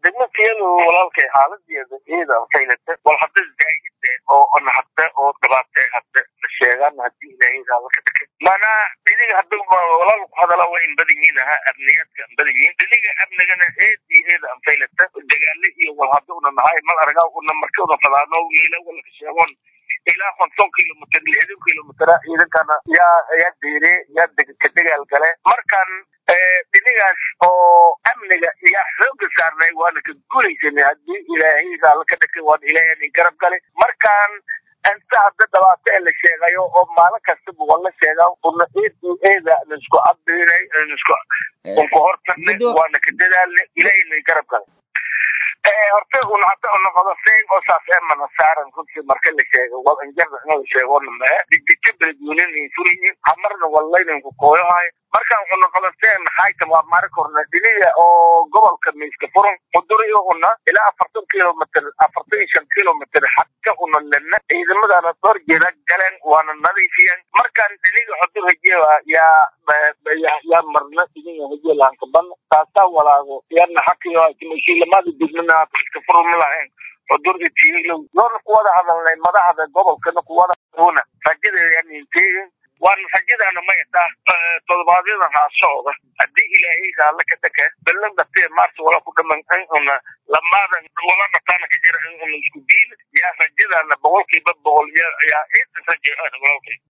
degmadkeenu walaalkay xaaladeeda iyada faylata wal hadda zaahide oo naxadta oo dhibaatay hadda la sheegaan hadii ilaahayda laka dhake mana iniga hadda walaal ku hadala waa in badan yihiin aha amniyaadka an badan yihiin iniga amnigana eed iyo eeda an faylata dagaale iyo wal hadda una nahay mal aragaa una marka una fadaano miila walaka sheegoon ilaa konton kilomitr lixdan kilomitr ciidankana yaa yaa deere yaa ka dagaal gale markan dhinigaas oo amniga yaa xooga saarnay waana ka guulaysanay hadii ilaahayda alla ka dhakay waana ilaahay garab gale markan inta hadda dhibaato ee la sheegayo oo maalin kastaba waa la sheegaa una eed eeda nisku cabinay nisku unku hortarnay waana ka dadaalnay ilaahayna garab gale horta un hadda una qodofeen oo saas emana saaran runtii marka la sheego wal injarda in la sheegona mae digdija beledweynen furiyi hamarna wallaynan ku kooyahay markaan una qodofeen maxayta waa mari korna dhiniga oo gobolka miiska furan quduriyo una ilaa afartan kilomitr afartan iyo shan kilomitr xadka una lena ciidamadana door jeeda galeen waana nadiifiyeen markaan dhiniga xudur hajeewa yaa yaa marna dhiniga hajeelaankaban taasaa walaago yaana xakiyo mashiilamada degmana iska furma lahayn xudur itiilow yoona kuwada hadalnay madaxda gobolkana kuwada una rajadeedaninteegin waana rajadaana ma idhaa todobaadyada haa socda haddii ilaahayda alla ka dhaka belan dhatee maarta wala ku dhaman in una lamaadan wala dhataana ka jira in una isku diin yaa rajadaana boqolkiiba boqol yaa yaa raja walaalkay